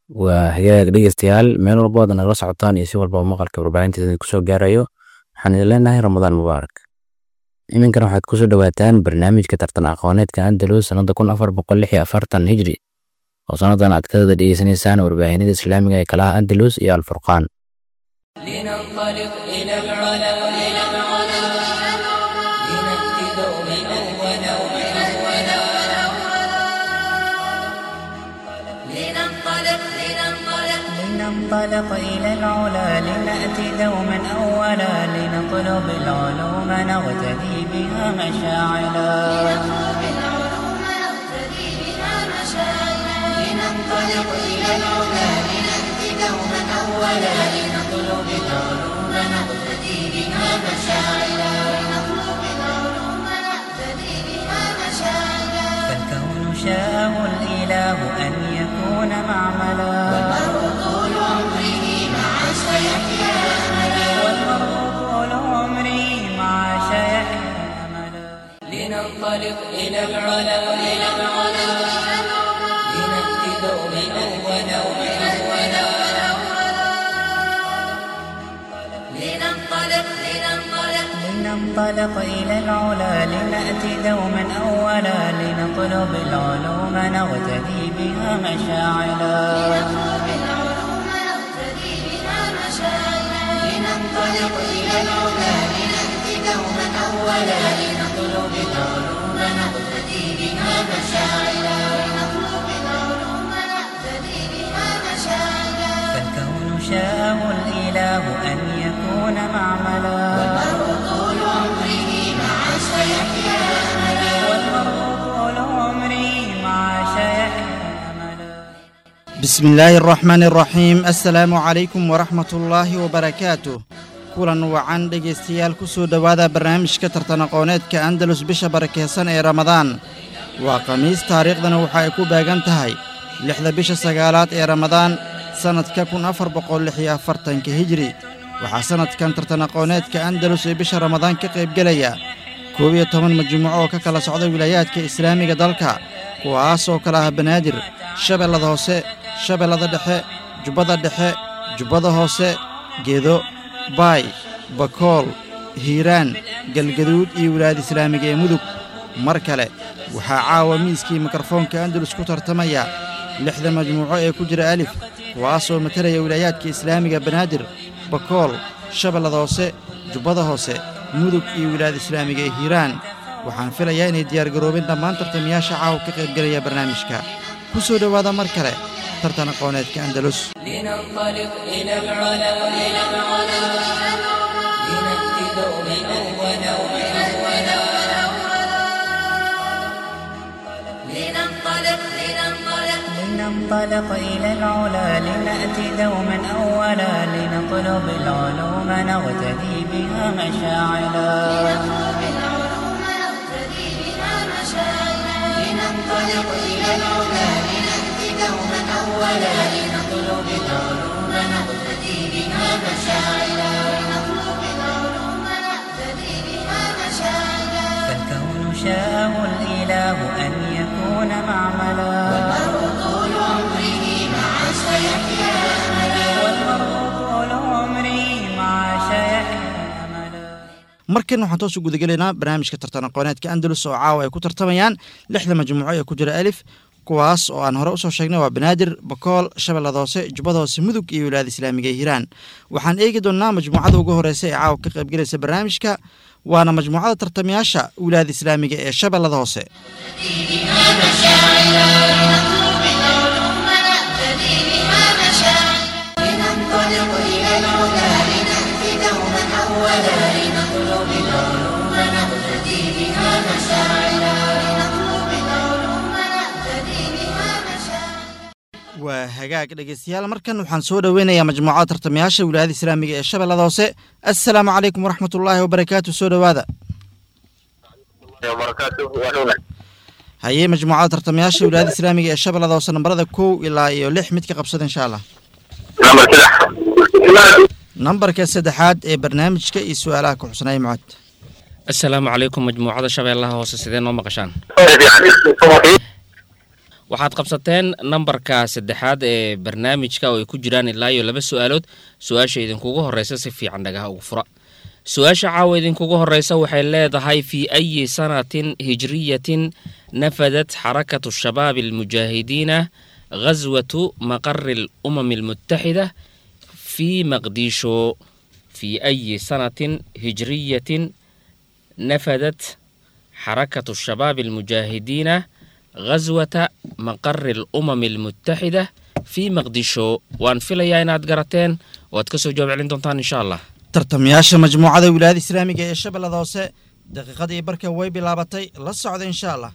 waa hagaag dhegeystayaal meel walba ood nagala socotaan iyo si walba maqalka warbaahinteeda kusoo gaarayo waxaan idin leenahay ramadaan mubaarak iminkana waxaad kusoo dhowaataan barnaamijka tartan aqooneedka andalus sanada kun afar boqol lix iyo afartan hijri oo sannadan aad ka wada dhegeysanaysaan warbaahinada islaamiga ee kalaha andalus iyo alfurqaan لننطلق إلى العلا إلى العلا لنأتي دوما أولا أولا لننطلق لننطلق لننطلق إلى العلا لنأتي دوما أولا لنطلب العلوم نغتدي بها مشاعلا نطلب العلوم نقتدي بها مشاعرا لننطلق إلى العلا لنأتي دوما أولا لنطلب العلوم نقتدي بها مشاعرا لنطلب العلوم نقتدي بها مشاعرا فالكون شاءه الإله أن يكون معملا المرء طول عمره مع سيحيا أملا والمرء طول عمري مع شيحيى أملا لننطلق إلى العلا إلى العلا لنأتي دوما أولا أولا لننطلق لننطلق لننطلق إلى العلا لنأتي دوما أولا لنطلب العلوم نغتدي بها مشاعلا نطلب العلوم نقتدي بها مشاعرا لننطلق إلى العلا لنأتي دوما أولا لنطلب العلوم نقتدي بها مشاعرا لنطلب العلوم نقتدي بها مشاعرا فالكون شاءه الإله أن يكون معملا المرء طول عمره مع سيحيا أملا والمرء طول عمري مع شيحيى أملا بسم الله الرحمن الرحيم السلام عليكم ورحمة الله وبركاته kulan wacan dhegaystayaal ku soo dhowaada barnaamijka tartan aqooneedka andalus bisha barakeysan ee ramadaan waa khamiis taariikhdana waxa ay ku beegan tahay lixda bisha sagaalaad ee ramadaan sannadka kun afar boqol lix iyo afartanka hijri waxaa sannadkan tartan aqooneedka andalus ee bisha ramadaan ka qaybgelaya koob iyo toban majmuuco oo ka kala socda wilaayaadka islaamiga dalka kuwaasoo kala ah banaadir shabeellada hoose shabeellada dhexe jubbada dhexe jubbada hoose geedo baay bakool hiiraan galgaduud iyo wilaayada islaamiga ee mudug mar kale waxaa caawa miiskii mikrofoonka andalus ku tartamaya lixda majmuuco ee ku jira alif kuwaasoo matalaya wilaayaadka islaamiga banaadir bakool shabeellada hoose jubbada hoose mudug iyo wilaayada islaamiga ee hiiraan waxaan filayaa inay diyaargaroobeen dhammaan tartamayaasha caawa ka qaybgelaya barnaamijka ku soo dhowaada mar kale tartan aqooneedka andalus لننطلق إلى العلا إلى العلا لنأتي دوما أولا أولا لننطلق لننطلق لننطلق إلى العلا لنأتي دوما أولا لنطلب العلوم نغتدي بها مشاعلا نطلب العلوم نقتدي بها مشاعرا لننطلق إلى العلا لنأتي دوما أولا لنطلب العلوم نقتدي بها مشاعرا لنطلب العلوم نقتدي بها مشاعرا فالكون شاءه الإله أن يكون معملا المرء طول عمره مع سيحيا أملا والمرء طول عمري مع شيحيى أملا markan waxaan toos u gudagelaynaa barnaamijka tartan aqooneedka andalus oo caawa ay ku tartamayaan lixda majmuuco ee ku jira alif kuwaas oo aan hore usoo sheegnay waa banaadir bakool shabeellada hoose jubbada hoose mudug iyo wilaayada islaamiga ee hiiraan waxaan eegi doonnaa majmuucada ugu horeysa ee caawa ka qaybgelaysa barnaamijka waana majmuucada tartamayaasha wilaayada islaamiga ee shabeellada hoose نطلب العلوم نقتدي بها مشاعرا لننطلق إلى العلا لنأتي دوما أولا لنطلب العلوم نقتدي بها مشاعرا لنطلب العلوم نقتدي بها مشاعرا waa hagaag dhegeystayaal markan waxaan soo dhoweynayaa majmuucada tartamayaasha wilaayada islaamiga ee shabeellada hoose assalaamu calaykum waraxmatullaahi wabarakaatu soo dhowaada hayee majmuucada tartamayaasha wilaayada islaamiga ee shabeellada hoose nambarada kow ilaa iyo lix mid ka qabsada insha allah nambarka saddexaad ee barnaamijka iyo su-aalaha ku xusnay mucad asalaamu calaykum majmuucada shabeellaha hoose sidee noo maqashaan waxaad qabsateen nambarka saddexaad ee barnaamijka oo ay ku jiraan ilaa iyo laba su-aalood su-aasha idinkugu horeysa si fiican dhagaha ugu fura su-aasha caawa idinkugu horeysa waxay leedahay fii ayi sanatin hijriyatin nafadat xarakatu shabaabi almujaahidiina ghaswatu maqari alumami almutaxida fii maqdisho fii ayi sanatin hijriyatin nafadat xarakatu shabaabi almujaahidiina ghaswata maqari alumami almutaxida fii maqdisho waan filayaa inaad garateen oo aad ka soo jawaab celin doontaan insha allah tartamayaasha majmuucada wilaayada islaamiga ee shabeellada hoose daqiiqadii barka way bilaabatay la socda insha allah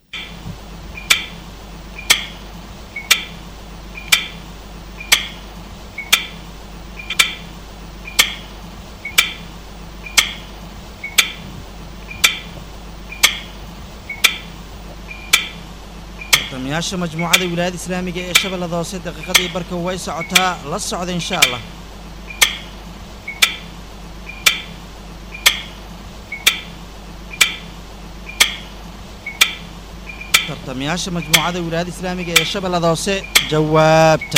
tartamayaasha majmuucada wilaayada islaamiga ee shabeellada hoose daqiiqadii barka way socotaa la socda insha allah tartamayaasha majmuucada wilaayada islaamiga ee shabeellada hoose jawaabta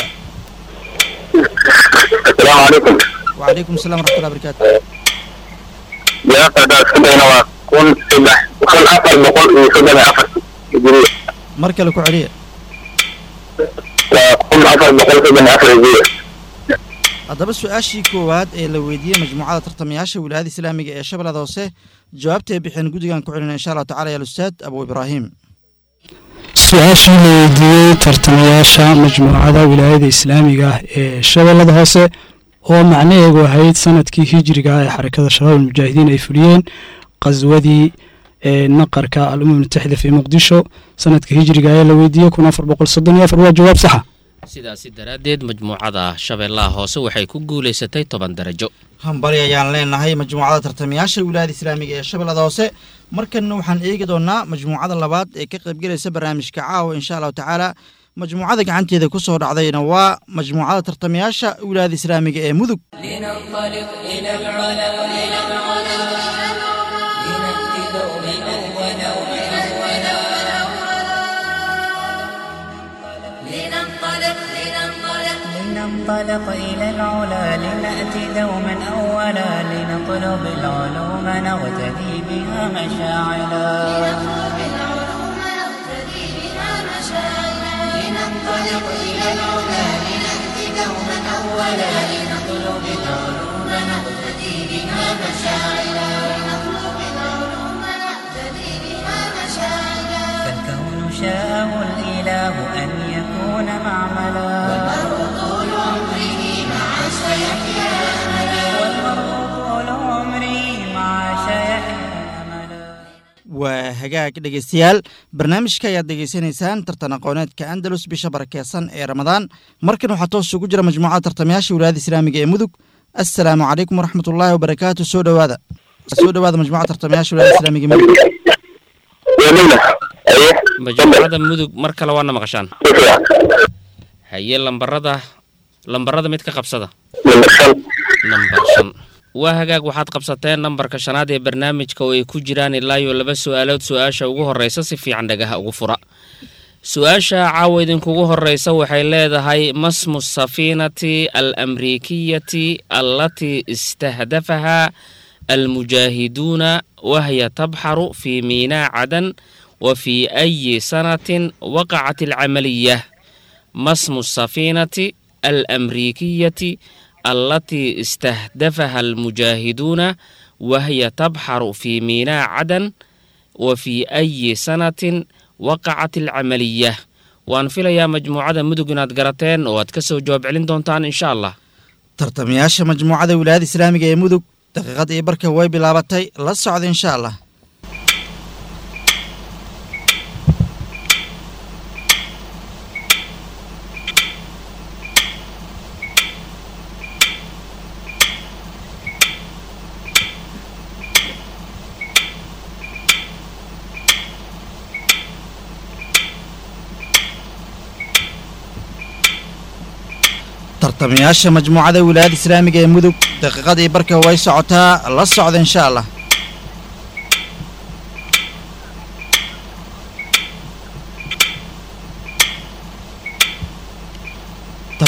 السلام عليكم وعليكم السلام ورحمة الله وبركاته jawaabta haddaad isku dayna waa kun saddex kun afar boqol iyo soddon iyo afar hijriya mar kale ku celiya waa kun afar boqol soddon iyo afar hijriya haddaba su-aashii koowaad ee la weydiiyey majmuucada tartamayaasha wilaayada islaamiga ee shabeellada hoose jawaabtay bixeen guddigan ku celina insha allahu tacala ya alustaad abu ibraahim su-aashii la weydiiyey tartamayaasha majmuucada wilaayada islaamiga ah ee shabeellada hoose oo macnaheedu ahayd sanadkii hijriga ah ee xarakada shabaab almujaahidiin ay fuliyeen qaswadii ee naqarka al-umam mutaxida fii muqdisho sanadka hijriga ee la weydiiyey kun afar boqol soddon iyo afar waa jawaab saxa sidaasi daraaddeed majmuucada shabeellaha hoose waxay ku guulaysatay toban darajo hambali ayaan leenahay majmuucada tartamayaasha wilaayada islaamiga ee shabeellada hoose markanna waxaan eegi doonaa majmuucada labaad ee ka qaybgelaysa barnaamijka caawa insha allahu tacaala majmuucada gacanteeda ku soo dhacdayna waa majmuucada tartamayaasha wilaayada islaamiga ee mudug لننطلق إلى العلا إلى العلا لنأتي دوما أولا أولا لننطلق لننطلق لننطلق إلى العلا لنأتي دوما أولا لنطلب العلوم نغتدي بها مشاعلا نطلب العلوم نقتدي بها مشاعرنا لننطلق إلى العلا لنأتي دوما أولا لنطلب العلوم نقتدي بها مشاعرنا لنطلب العلوم نقتدي بها مشاعرنا فالكون شاءه الإله أن يكون معملا المرء طول عمره مع سيحيا أملا والمرء طول عمري مع شيحيا أملا waa hagaag dhegeystayaal barnaamijka ayaad degeysanaysaan tartan aqooneedka andalus bisha barakeysan ee ramadaan markan waxaa toos ugu jira majmuucada tartamayaasha wilaayada islaamiga ee mudug assalaamu calaykum waraxmat ullaahi wabarakaatu soo dhowaada soo dhowaada majmuucada tartamayaasha wilaayada islaamiga ee mudug wadayna aye majmuucada mudug mar kale waana maqashaan ku fiican haye lambarada lambarada mid ka qabsada number shan nambar shan waa hagaag waxaad qabsateen nambarka shanaad ee barnaamijka oo ay ku jiraan ilaa iyo laba su-aalood su-aasha ugu horeysa si fiican dhagaha ugu fura su-aasha caawa idinkugu horeysa waxay leedahay masmu safiinati al amriikiyati allatii istahdafaha almujaahiduuna wahya tabxaru fii miinaa cadan wa fii ayi sanatin waqacat alcamaliyah masmu safiinati alamriikiyati allatii istahdafaha almujaahiduuna wahya tabxaru fii miinaa cadan wa fii ayi sanatin waqacat alcamaliyah waan filayaa majmuucada mudug inaad garateen oo aad ka soo jawaab celin doontaan insha allah tartamayaasha majmuucada wilaayada islaamiga ee mudug daqiiqada iyo barka way bilaabatay la socda insha allah tartamayaasha majmuucada wilaayada islaamiga ee mudug daqiiqadii barka way socotaa la socda insha allah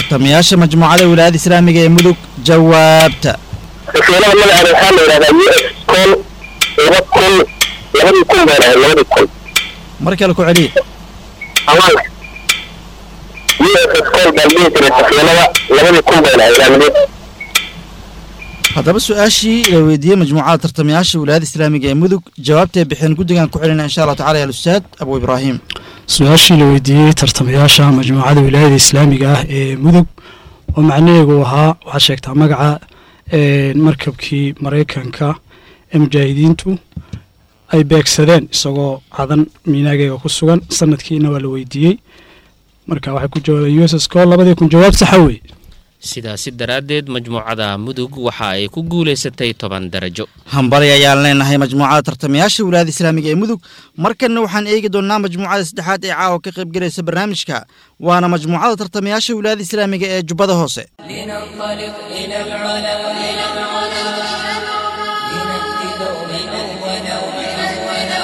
tartamayaasha majmuucada wilaayada islaamiga ee mudug jawaabta safiinada magaceeda waxaa la yidhahdaa u s col laba kun labadii kun bay lahayd labadii kun mar kale ku celiya amaanka u s s col baan dhihi jiray safiinada labadii kun bay lahayd ilaa haddaba su-aashii la weydiiyey majmuucada tartamayaasha wilaayada islaamiga ee mudug jawaabtay bixeen guddigan ku celina insha allahu tacala ya alustaad abu ibraahim su-aashii la weydiiyey tartamayaasha majmuucada wilaayada islaamiga ah ee mudug oo macnaheegu ahaa waxaad sheegtaa magaca een, markabkii maraykanka ee mujaahidiintu ay beegsadeen isagoo cadan miinaageega ku sugan sanadkiina waa la weydiiyey marka waxay ku jawaabeen u s s col labadii kun jawaab saxa wey sidaasi daraaddeed majmuucada mudug waxa ay ku guulaysatay toban darajo hambali ayaan leenahay majmuucada tartamayaasha wilaayada islaamiga ee mudug markanna waxaan eegi doonnaa majmuucada saddexaad ee caawa ka qaybgelaysa barnaamijka waana majmuucada tartamayaasha wilaayada islaamiga ee jubbada hoose لننطلق إلى العلا إلى العلا لنأتي دوما أولا أولا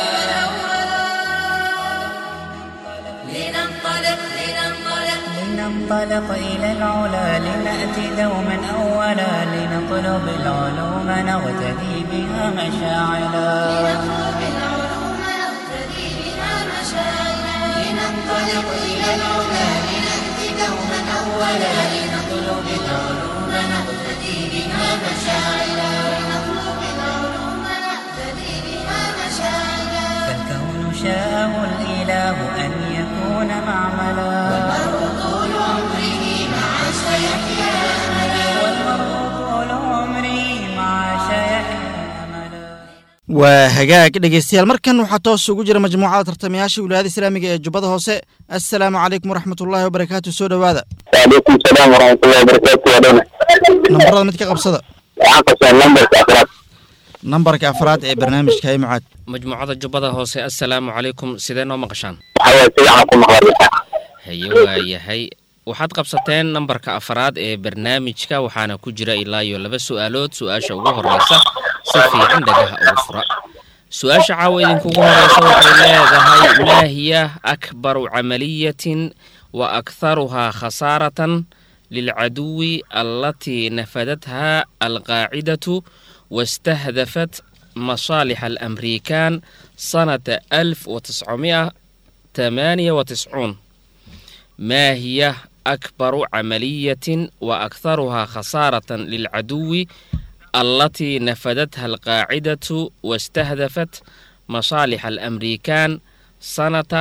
لننطلق لننطلق لننطلق إلى العلا لنأتي دوما أولا لنطلب العلوم نغتدي بها مشاعلا نطلب العلوم نقتدي بها مشاعرا لننطلق إلى العلا لنأتي دوما أولا لنطلب العلوم نقتدي بها مشاعرا لنطلب العلوم نقتدي بها مشاعرا فالكون شاءه الإله أن يكون معملا طول عمره مع سيحيا والمرء طول عمري مع شيحيا أملا waa hagaag dhegeystayaal markan waxaa toos ugu jira majmuucada tartamayaasha wilaayada islaamiga ee jubbada hoose assalaamu calaykum waraxmatullaahi wabarakaatu soo dhowaada وعليكم السلام ورحمة الله وبركاته ودونا nambarada mid ka qabsada waxaan qabsaa lambarka afraad nambarka afraad ee barnaamijka hay mucaad majmuucada jubbada hoose assalaamu calaykum sidee noo maqashaan waxaa waye si fiican ku maqlaysaa haye waayahay waxaad qabsateen nambarka afraad ee barnaamijka waxaana ku jira ilaa iyo laba su'aalood su-aasha ugu horeysa si fiican dhagaha ugu fura su-aasha caawa idinkugu horeysa waxay leedahay maa hiya akbaru camaliyatin wa akharuhaa khasaaratan lilcaduwi allatii nafadatha alqaacidatu wastahdafat masaalixa alamrikaan sanata alf watiscomia tamaaniya watiscuun ما هي أكبر عملية وأكثرها خسارة للعدو التي نفذتها القاعدة واستهدفت مصالح الأمريكان سنة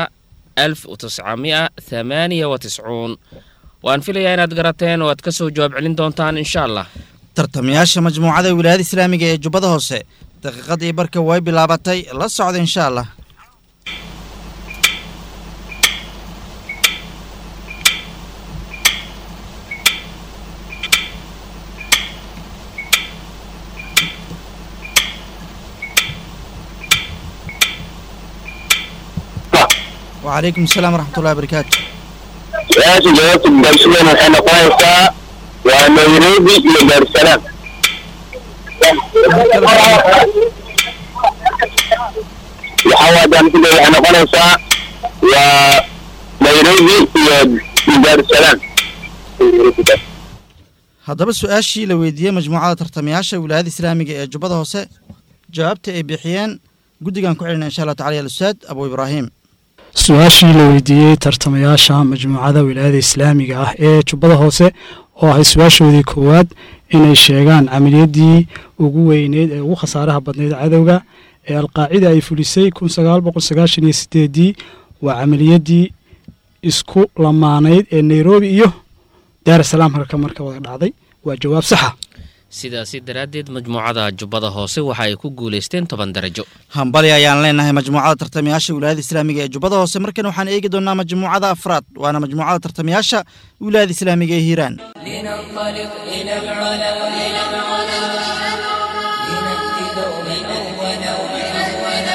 1998 وأن في ليانات قراتين واتكسو جواب علين دونتان إن شاء الله tartamayaasha majmuucada wilaayada islaamiga ee jubbada hoose daqiiqadii barka way bilaabatay la socda insha allah وعليكم السلام ورحمة الله وبركاته su-aasha jawaabta gaarsigan waxay noqonaysaa waa nairobi iyo daarusalaam waxaa waa daamsida waxay noqonaysaa waa nairobi iyo iyo daarusalaam haddaba su-aashii la weydiiyey majmuucada tartamayaasha wilaayada islaamiga ee jubbada hoose jawaabta ay bixiyeen guddigan ku celina insha allah tacala ya alustaad abu ibraahim su-aashii la weydiiyey tartamayaasha majmuucada wilaayada islaamiga ah ee jubbada hoose oo ahay su-aashoodii koowaad inay sheegaan camaliyadii ugu weyneyd ee ugu khasaaraha badnayd cadowga ee alqaacida ay fulisay kun sagaal boqol sagaashan iyo sideedii waa camaliyadii isku lamaanayd ee nairobi iyo daarasalaam halka marka wada dhacday waa jawaab saxa sidaasi daraaddeed majmuucada jubbada hoose waxa ay ku guulaysteen toban darajo hambali ayaan leenahay majmuucada tartamayaasha wilaayada islaamiga ee jubbada hoose markan waxaan eegi doonaa majmuucada afraad waana majmuucada tartamayaasha wilaayada islaamiga ee hiiraan لننطلق إلى العلا إلى العلا لنأتي دوما أولا أولا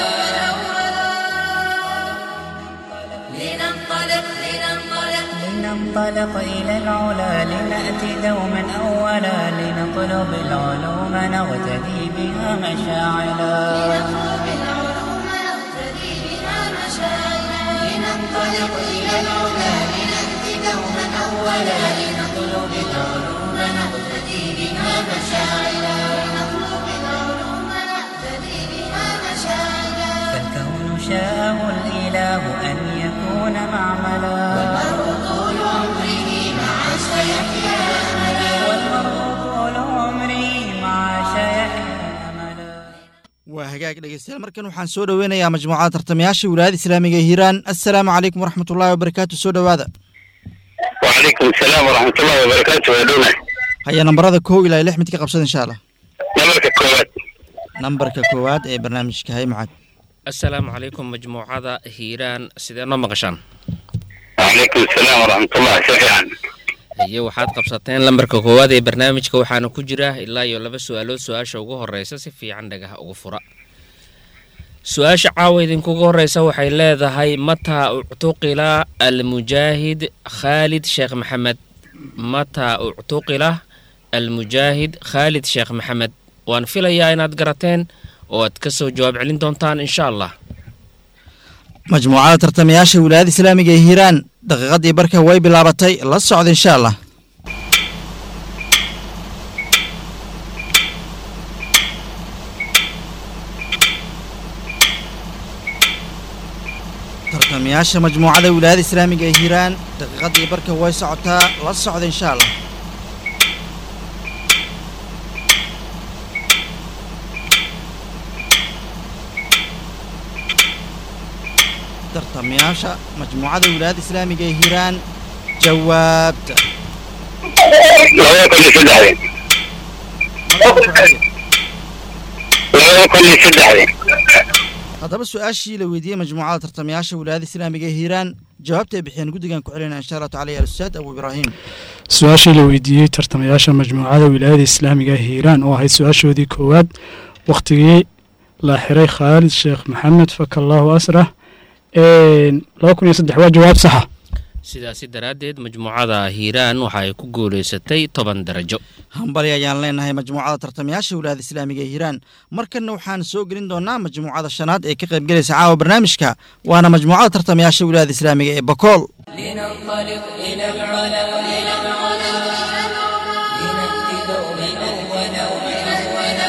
لننطلق لننطلق لننطلق إلى العلا لنأتي دوما أولا لنطلب العلوم نغتدي بها مشاعلا نطلب العلوم نقتدي بها مشاعرا لننطلق إلى العلا لنأتي دوما أولا لنطلب العلوم نقتدي بها مشاعلا لنطلب العلوم نقتدي بها مشاعلا فالكون شاءه الإله أن يكون معملا المرء طول عمره مع سيحيا أملا والمرء طول عمره مع شيحيا أملا waa hagaag dhegeystayaal markan waxaan soo dhoweynayaa majmuucada tartamayaasha wilaayada islaamiga ee hiiraan assalaamu calaykum waraxmatullaahi wabarakaatu soo dhowaada وعليكم السلام ورحمة الله وبركاته يا دونا haya nambarada kow ilaa lix mid ka qabsada insha allah نمرك الكوات nambarka koowaad ee barnaamijka hay macad assalaamu calaykum majmuucada hiiraan sidee noo maqashaan وعليكم السلام ورحمة الله شفيعا iyo waxaad qabsateen lambarka koowaad ee barnaamijka waxaana ku jira ilaa iyo laba su-aalood su-aasha ugu horeysa si fiican dhagaha ugu fura su-aasha caawa idinkugu horeysa waxay leedahay mataa uctuqila almujaahid khaalid sheekh maxamed mataa uctuqila almujaahid khaalid sheekh maxamed waan filayaa inaad garateen oo aad ka soo jawaab celin doontaan insha allah majmuucada tartamayaasha wilaayada islaamiga ee hiiraan daqiiqadii barka way bilaabatay la socda insha allah tartamayaasha majmuucada wilaayada islaamiga ee hiiraan daqiiqadii barka way socotaa la socda insha allah tartamayaasha majmuucada wilaayada islaamiga ee hiiraan jawaabta لو كل سدحة لو كل سدحة haddaba su-aashii la weydiiyey majmuucada tartamayaasha wilaayada islaamiga ee hiiraan jawaabta ay bixiyeen guddigan ku celinaya insha allahu tacala ya alustaad abu ibraahim su-aashii la weydiiyey tartamayaasha majmuucada wilaayada islaamiga ee hiiraan oo ahayd su-aashoodii koowaad wakhtigii la xiray khaalid sheekh maxamed fakallaahu asrah laba kun iyo saddex waa jawaab saxa sidaasi daraaddeed majmuucada hiiraan waxa ay ku guulaysatay toban darajo hambali ayaan leenahay majmuucada tartamayaasha wilaayada islaamiga ee hiiraan markanna waxaan soo gelin doonaa majmuucada shanaad ee ka qaybgelaysa caawa barnaamijka waana majmuucada tartamayaasha wilaayada islaamiga ee bakool لننطلق إلى العلا إلى العلا لنأتي دوما أولا أولا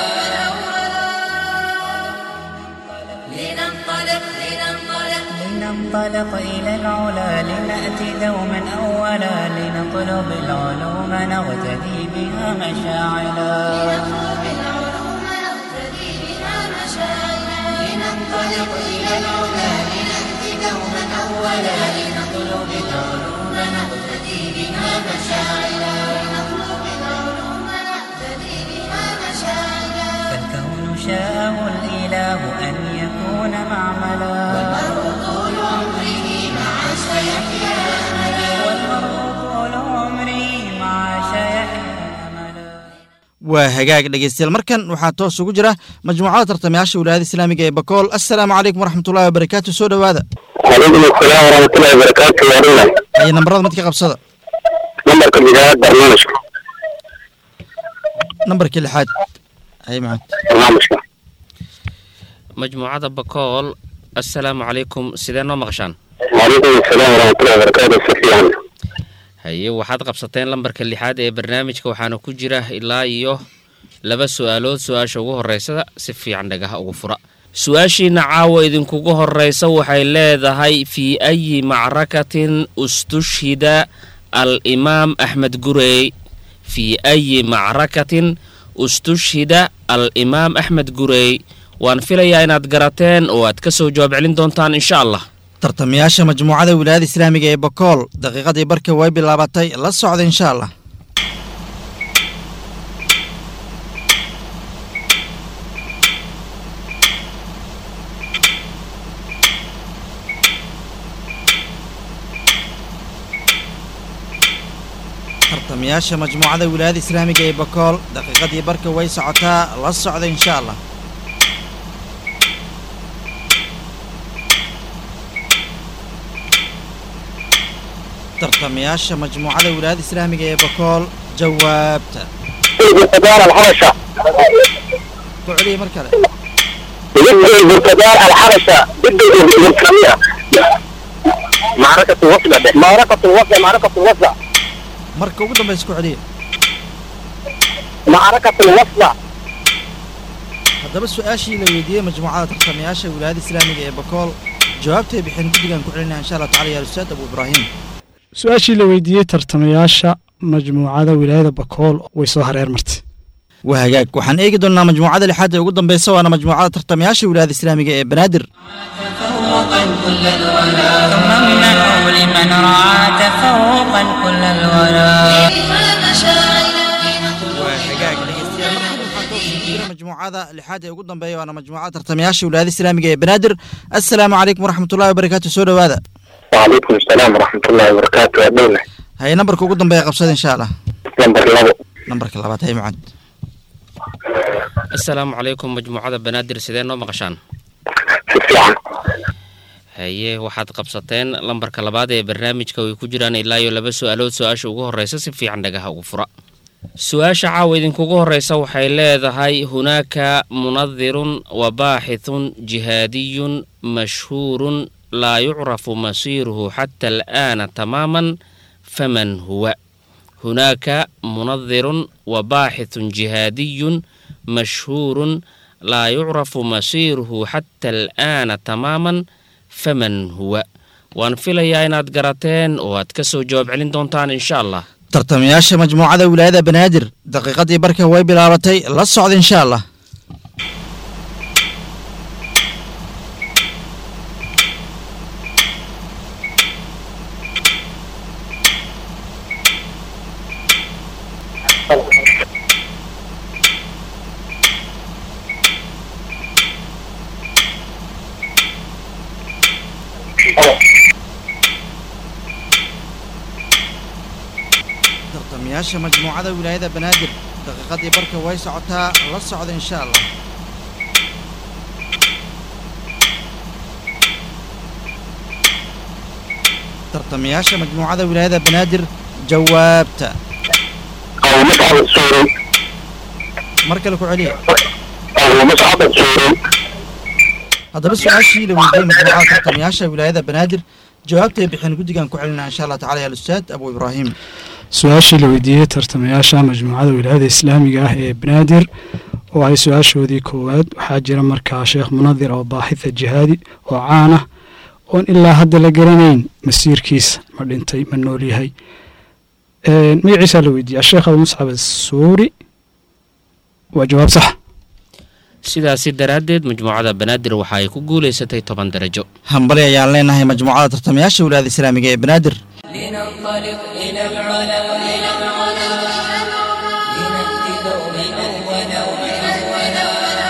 لننطلق لننطلق لننطلق إلى العلا لنأتي دوما أولا لنطلب العلوم نغتدي بها مشاعلا نطلب العلوم نقتدي بها مشاعرا لننطلق إلى العلا لنأتي دوما أولا لنطلب العلوم نقتدي بها مشاعرا لنطلب العلوم نقتدي بها مشاعرا فالكون شاءه الإله أن يكون معملا المرء طول عمره مع سيحيا أملا والمرء طول عمره مع شيحيا أملا waa hagaag dhegeystayaal markan waxaa toos ugu jira majmuucada tartamayaasha wilaayada islaamiga ee bakool assalaamu calaykum waraxmatullahi wabarakaatu soo dhowaada وعليكم السلام ورحمة الله وبركاته يا دونا haya nambarada mid ka qabsada نمرك البدايات برنامجك nambarkii lixaad hay macad برنامجك majmuucada bakool assalaamu calaykum sidee noo maqashaan وعليكم السلام ورحمة الله وبركاته شفيعا haye waxaad qabsateen lambarka lixaad ee barnaamijka waxaana ku jira ilaa iyo laba su-aalood su-aasha ugu horeysa si fiican dhagaha ugu fura su-aashiina caawa idinkugu horeysa waxay leedahay fii ayi macrakatin ustushhida al imaam axmed gurey fii ayi macrakatin ustushhida al imaam axmed gurey waan filayaa inaad garateen oo aad ka soo jawaab celin doontaan insha allah tartamayaasha majmuucada wilaayada islaamiga ee bakool daqiiqadii barka way bilaabatay la socda insha allah tartamayaasha majmuucada wilaayada islaamiga ee bakool daqiiqadii barka way socotaa la socda insha allah tartamayaasha majmuucada wilaayada islaamiga ee bakool jawaabta البرتقال الحبشة ku celiya mar kale ضد البرتقال الحبشة ضد البرتقالية معركة الوصلة ده معركة الوصلة معركة الوصلة marka ugu dambaysa ku celiya معركة الوصلة haddaba su-aashii la weydiiyey majmuucada tartamayaasha wilaayada islaamiga ee bakool jawaabtay bixin guddigan ku celinaya insha allah tacala ya ustaad abu ibraahim su-aashii la weydiiyey tartamayaasha majmuucada wilaayada bakool way soo hareer martay waa hagaag waxaan eegi doonnaa majmuucada lixaad ee ugu dambeysa waana majmuucada tartamayaasha wilaayada islaamiga ee banaadir تفوقا كل الولا ثم امنحوا لمن رعى تفوقا كل الولا بها مشاعرنا waa hagaag dhegeystayaal markan waxaan toos ugu jira majmuucada lixaad ee ugu dambeeya waana majmuucada tartamayaasha wilaayada islaamiga ee banaadir assalaamu calaykum waraxmatullahi wabarakaatu soo dhowaada وعليكم السلام ورحمة الله وبركاته يا دولة haye nambarka ugu dambeeya qabsada insha allah نمبر لابو nambarka labaad haye mucad asalaamu calaykum majmuucada banaadir sidee noo maqashaan في الساعة haye waxaad qabsateen lambarka labaad ee barnaamijka ay ku jiraan ilaa iyo laba su-aalood su-aasha ugu horreysa si fiican dhagaha ugu fura su-aasha caawa idinkugu horreysa waxay leedahay hunaaka munadirun wa baaxithun jihaadiyun mashhuurun laa yucrafu masiiruhu xata al'aana tamaaman faman huwa hunaaka munadirun wa baaxithun jihaadiyun mashhuurun laa yucrafu masiiruhu xata al'aana tamaaman faman huwa waan filayaa inaad garateen oo aad ka soo jawaab celin doontaan insha allah tartamayaasha majmuucada wilaayada banaadir daqiiqadii barka way bilaabatay la socda insha allah tartamayaasha majmuucada wilaayada banaadir daqiiqadii barka way socotaa la socda insha allah tartamayaasha majmuucada wilaayada banaadir jawaabta أو مصعب السوري mar kale ku celiya أو مصعب السوري haddaba su-aashii la weydiiyey majmuucada tartamayaasha wilaayada banaadir jawaabtay bixin guddigan ku celinaa insha allah tacala ya alustaad abu ibraahim su-aashii la weydiiyey tartamayaasha majmuucada wilaayada islaamiga ah ee banaadir oo ay su-aashoodii koowaad waxaa jira markaa sheekh munadir oo baaxitha jihaadi oo caan ah oon ilaa hadda la garanayn masiirkiisa ma dhintay ma nool yahay Een, magaciisaa la weydiiyey asheekh abu muscab asuuri waa jawaab sax sidaasi daraaddeed majmuucada banaadir waxa ay ku guulaysatay toban darajo hambali ayaan leenahay majmuucada tartamayaasha wilaayada islaamiga ee banaadir لننطلق إلى العلا إلى العلا لنأتي دوما أولا أولا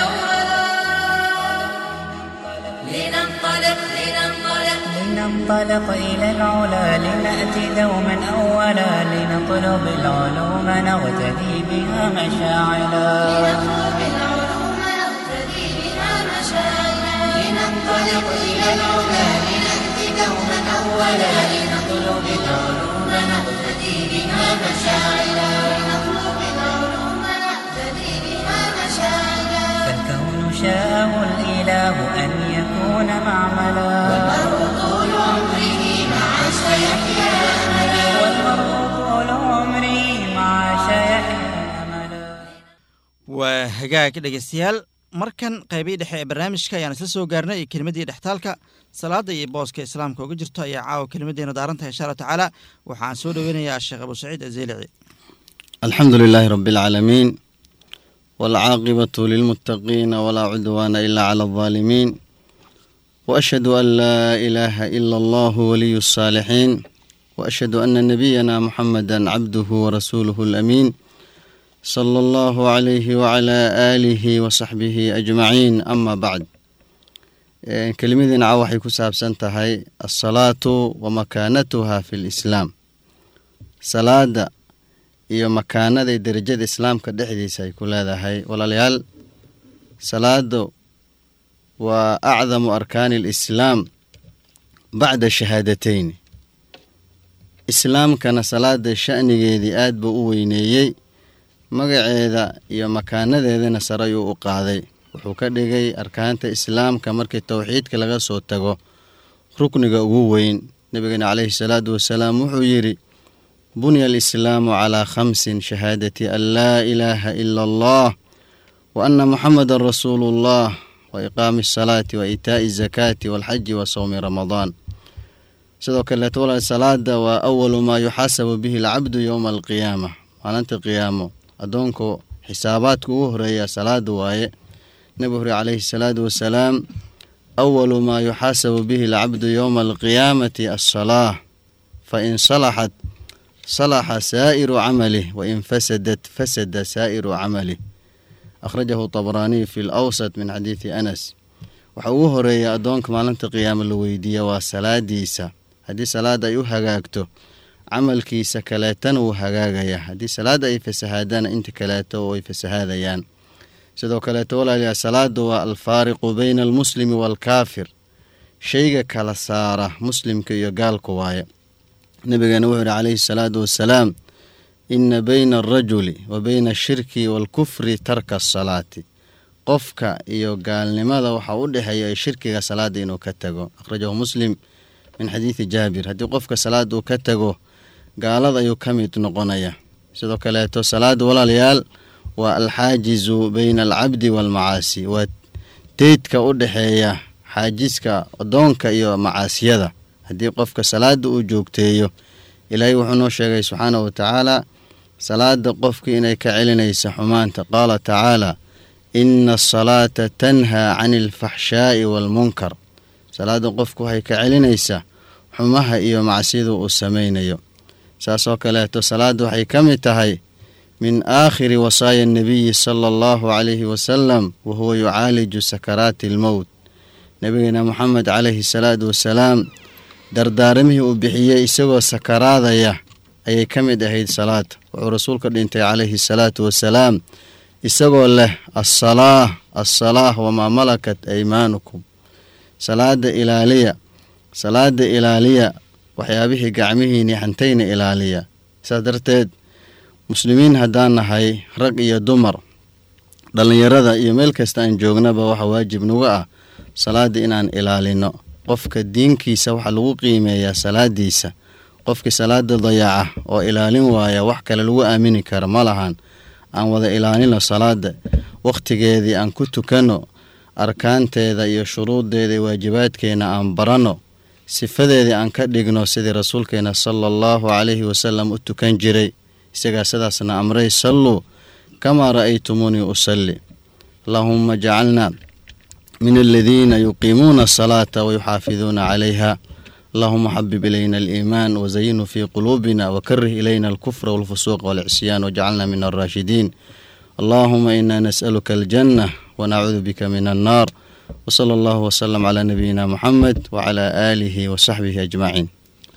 لننطلق لننطلق لننطلق إلى العلا لنأتي دوما أولا لنطلب العلوم نغتدي بها مشاعلا نطلب العلوم نقتدي بها مشاعرنا لننطلق إلى العلا لنأتي دوما أولا لنطلب العلوم نقتدي بها مشاعرنا لنطلب العلوم نقتدي بها مشاعرنا فالكون شاءه الإله أن يكون معملا والمرء طول عمره مع سيحيا أملا والمرء طول عمري مع شيحيا أملا waa hagaag dhegeystayaal markan qaybihii dhexe ee barnaamijka ayaan isla soo gaarnay iyo kelimadii dhextaalka salaada iyo booska islaamka uga jirto ayaa caawa kelimadeena daarantahay insha allah tacaala waxaan soo dhoweynayaa sheekh abu saciid azeylici الحمد لله رب العالمين والعاقبة للمتقين ولا عدوان إلا على الظالمين وأشهد أن لا إله إلا الله ولي الصالحين وأشهد أن نبينا محمدا عبده ورسوله الأمين صلى الله عليه وعلى آله وصحبه أجمعين أما بعد إيه، كلمتنا عوحي كساب سنتهي الصلاة ومكانتها في الإسلام صلاة iyo makaanada iyo derajada islaamka dhexdiisa ay ku leedahay walaalayaal salaadu waa acdamu arkaani alislaam bacda shahaadateyn islaamkana salaada sha'nigeedii aad buu u weyneeyey magaceeda iyo makaanadeedana sare ayuu u qaaday wuxuu ka dhigay arkaanta islaamka markii towxiidka laga soo tago rukniga ugu weyn nabigeena caleyhi salaatu wasalaam wuxuu yidhi bunya alislaamu calaa khamsin shahaadati an laa ilaaha ila allah wa anna muxamadan rasuulu llah wa iqaami asalaati wa iitaa'i azakaati waalxaji wa sowmi ramadaan sidoo kaleeto walaal salaada waa awalu maa yuxaasabu bihi alcabdu yowma alqiyaama maalinta qiyaamo addoonku xisaabaadka ugu horeeya salaada waaye nebigu huri calayhi salaatu wasalaam awalu maa yuxaasabu bihi alcabdu yowma alqiyaamati alsalaa fa in salaxat salaxa saa'iru camalih wa in fasadat fasada saa'iru camalih akhrajahu tabraaniy fi lawsat min xadiidi anas waxa ugu horeeya addoonka maalinta qiyaamo la weydiiya waa salaadiisa haddii salaada ay u hagaagto camalkiisa kaleetana wuu hagaagaya haddii salaada ay fasahaadana inta kaleeto way fasahaadayaan sidoo kaleeto walaalayaa salaada waa alfaariqu bayna almuslimi waalkaafir shayga kala saara muslimka iyo gaalka waaye nabigeena wuxuu yihi calayhi salaatu wasalaam ina bayna alrajuli wa bayna ashirki waalkufri tarka asalaati qofka iyo gaalnimada waxaa u dhexeeya shirkiga salaada inuu ka tago akhrajahu muslim min xadiidi jaabir haddii qofka salaada uu ka tago gaalada ayuu ka mid noqonaya sidoo kaleeto salaada walaalayaal waa alxaajizu bayna alcabdi waalmacaasi waa deydka u dhexeeya xaajiska adoonka iyo macaasiyada haddii qofka salaada uu joogteeyo ilaahay wuxuu noo sheegay subxaanahu watacaala salaada qofka inay ka celinaysa xumaanta qaala tacaala ina asalaata tanhaa cani alfaxshaa'i waalmunkar salaada qofku waxay ka celinaysaa xumaha iyo macsida uu samaynayo saasoo kaleeto salaada waxay ka mid tahay min aakhiri wasaaya annabiyi sala allahu calayhi wasalam wa huwa yucaaliju sakaraati almowt nabigeena moxamed calayhi salaatu wasalaam dardaaramihii uu bixiyey isagoo sakaraadaya ayay ka mid ahayd salaada wuxuu rasuulka dhintay calayhi salaatu wasalaam isagoo leh asalaah assalaah wamaa malakat aymaanukum salaada ilaaliya salaada ilaaliya waxyaabihii gacmihiini hantayna ilaaliya saas darteed muslimiin haddaan nahay rag iyo dumar dhallinyarada iyo meel kasta aan joognaba waxa waajib nagu ah salaada inaan ilaalino qofka diinkiisa waxaa lagu qiimeeyaa salaadiisa qofkii salaada dayaca oo ilaalin waaya wax kale lagu aamini kara ma lahan aan wada ilaalino salaada wakhtigeedii aan ku tukanno arkaanteeda iyo shuruuddeeda iyo waajibaadkeena aan baranno sifadeedii aan ka dhigno sidii rasuulkeena sala allahu calayhi wasalam u tukan jiray isagaa sidaasna amray salluu kamaa ra'aytumuunii usalli allaahumma jacalna min aladiina yuqiimuuna asalaata wayuxaafiduuna calayha allahuma xabib ilayna aliimaan wazayinhu fii quluubina wakarih ilayna alkufra walfusuuqa walcisyaan wajcalna min alraashidiin allahuma ina nas'aluka aljanna wanacuudu bika min annaar wsala allahu wsalam calaa nabiyina muxamed wacalaa aalihi wasaxbihi ajmaciin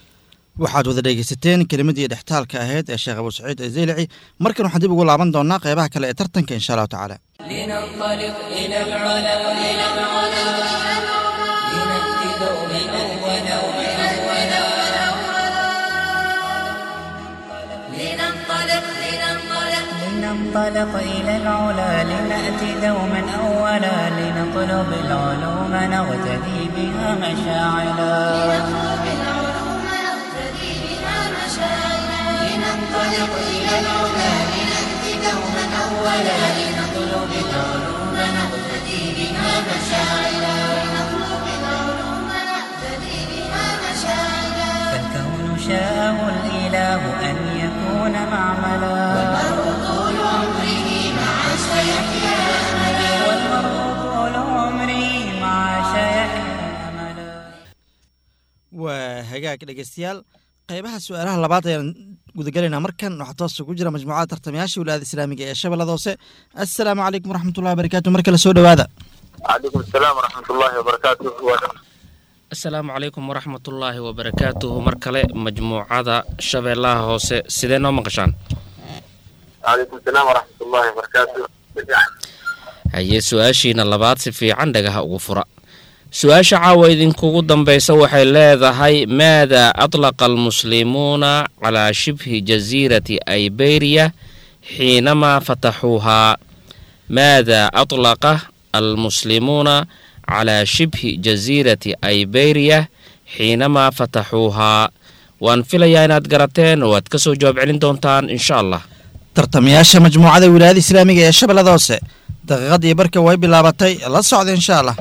waxaad wada dhegeysateen kelimadii dhextaalka ahayd ee sheekh abu saciid azeylici markan waxaan dib ugu laaban doonaa qeybaha kale ee tartanka insha allahu tacaala لننطلق إلى العلا إلى العلا لنأتي دوما أولا أولا لننطلق لننطلق لننطلق إلى العلا لنأتي دوما أولا لنطلب العلوم نغتدي بها مشاعلا نطلب العلوم نقتدي بها مشاعرا لننطلق إلى العلا لنأتي دوما أولا لنطلب العلوم نقتدي بها مشاعرا لنطلب العلوم نقتدي بها مشاعرا فالكون شاءه الإله أن يكون معملا والمرء طول عمره مع سيحيا أملا والمرء طول عمره مع شيحيا أملا waa hagaag dhegeystayaal qeybaha su-aalaha labaad ayaan gudagelaynaa markan waxaa toos ugu jira majmuucada tartamayaasha wilaayada islaamiga ee shabeellada hoose assalaamu calaykum waraxmatullahi wabarakaatu mar kale soo dhowaada calaykum asalaam waraxmat ullaahi wabarakaatu asalaamu calaykum waraxmatullaahi wabarakaatuhu mar kale majmuucada shabeellaha hoose sidee noo maqashaan calaykum asalaam waraxmat ullaahi wabarakaatu haye su-aashiina labaad si fiican dhagaha ugu fura su-aasha caawa idinkugu dambaysa waxay leedahay maada atlaqa almuslimuuna calaa shibhi jasiirati ayberiya xiinamaa fataxuuhaa maada atlaqa almuslimuuna calaa shibhi jasiirati ayberiya xiinamaa fataxuuhaa waan filayaa inaad garateen oo aad ka soo jawaab celin doontaan insha allah tartamayaasha majmuucada wilaayada islaamiga ee shabeellada hoose daqiiqadii barka way bilaabatay la socda insha allah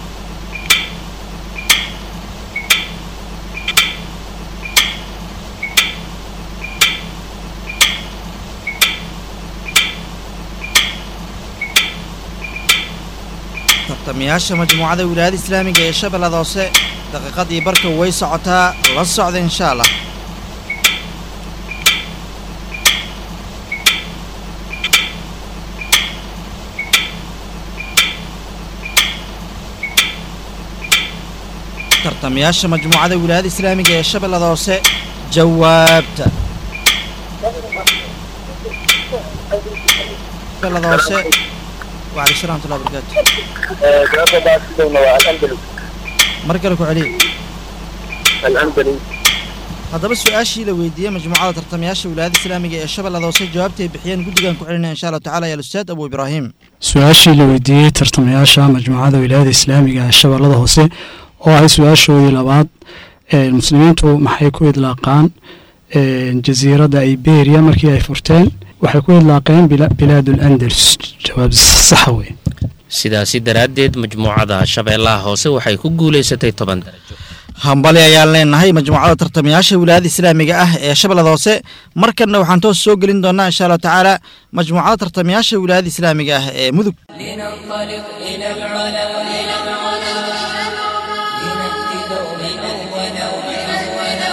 tartamayaasha majmuucada wilaayada islaamiga ee shabeellada hoose daqiiqadii barka way socotaa la socda insha allah tartamayaasha majmuucada wilaayada islaamiga ee shabeellada hoose jawaabta shabeellada hoose wacalaikum salam watullahi barakaatu jawaabta baasidowna waa alandalus mar kale ku celiya alandalus haddaba su-aashii la weydiiyey majmuucada tartamayaasha wilaayada islaamiga ee shabeellada hoose jawaabta ay bixiyeen guddigan ku celinaya insha allahu tacala ya ustaad abu ibraahim su-aashii la weydiiyey tartamayaasha majmuucada wilaayada islaamiga ee shabeellada hoose oo ahay su-aashoodii labaad ee muslimiintu maxay ku idlaaqaan jasiiradda iberia markii ay furteen waxay ku idlaaqeen bila- bilaadul andalus jawaab saxa wey sidaasi daraaddeed majmuucada shabeellaha hoose waxay ku guulaysatay toban darajo hambali ayaan leenahay majmuucada tartamayaasha wilaayada islaamiga ah ee shabeellada hoose markanna waxaan toos soo gelin doonaa insha allahu tacaala majmuucada tartamayaasha wilaayada islaamiga ah ee mudug لننطلق إلى العلا إلى العلا لنأتي دوما أولا أولا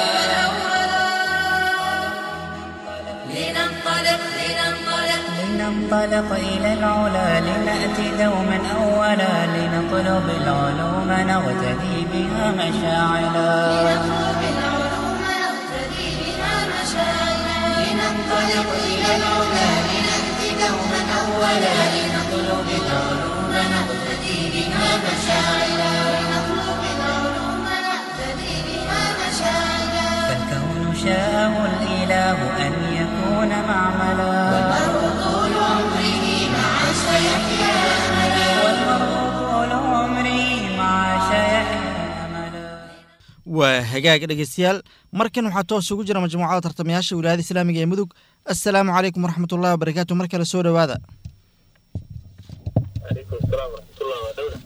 لننطلق لننطلق لننطلق إلى العلا لنأتي دوما أولا لنطلب العلوم نغتدي بها مشاعلا نطلب العلوم نقتدي بها مشاعرنا لننطلق إلى العلا لنأتي دوما أولا لنطلب العلوم نقتدي بها مشاعرنا لنطلب العلوم نقتدي بها مشاعرنا فالكون شاءه الإله أن يكون معملا والمرء طول عمره مع سيحيا أملا والمرء طول عمره مع شيحيا أملا waa hagaag dhegeystayaal markan waxaa toos ugu jira majmuucada tartamayaasha wilaayada islaamiga ee mudug assalaamu calaykum waraxmatullahi wabarakaatu mar kale soo dhowaada calaykum asalaam waraxmatullah waa dhowna